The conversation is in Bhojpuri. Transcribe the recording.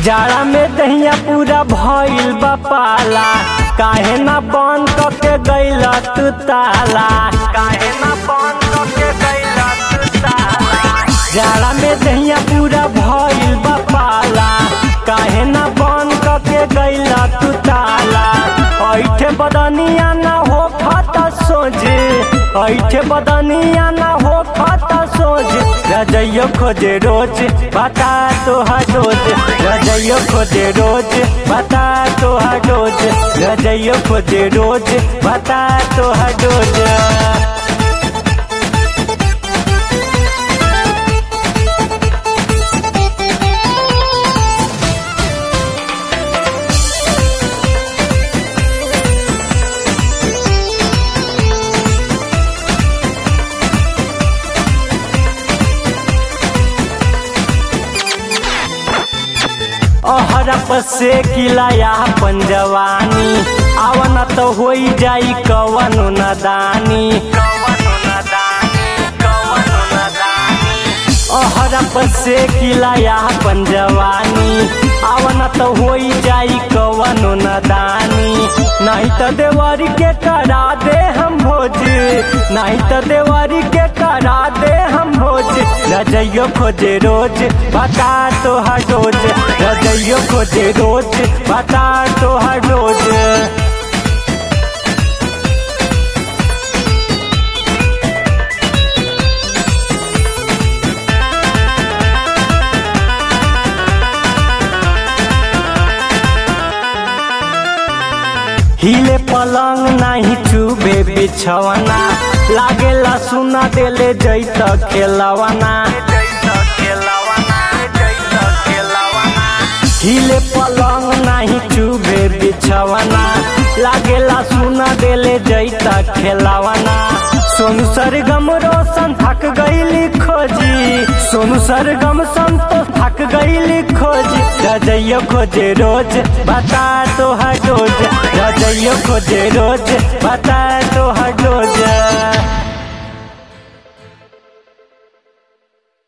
जाड़ा में दहिया पूरा भइल बा पाला काहे ना बंद करके गइल तू ताला काहे ना बंद करके गइल तू ताला जाड़ा में दहिया पूरा भइल बा पाला काहे ना बंद करके गइल तू ताला ऐठे बदनिया ना हो खाता सोझे ऐठे बदनिया ना हो खाता सोझे रजइयो खोजे रोज बता तो रोज रजइयो खोजे रोज बता तो रोज रजइयो खोजे रोज बता तो रोज अहरप से किलाया पंजवानी आवन तो होई जाई कवन नदानी अहरप से किलाया पंजवानी आवन तो होई जाई कवन नदानी नहीं तो देवारी के करा दे हम भोज नहीं तो देवारी के करा दे हम भोज रजइयो खोजे रोज बता तो हर रोज रजइयो खोजे रोज बता तो हर रोज हिले पलंग नाही चुबे बिछवना लागेला सुना देले जैत खेलवना हिले पलंग नाही चुबे बिछवना लागेला सुना देले जैत खेलवना सोनू सरगम रोशन थक गईली खोजी सोनू सरगम संतोष थक गईली खोजी रजइयो खोजे रोज बता तो हर रोज रजइयो खोजे रोज बता तो हर रोज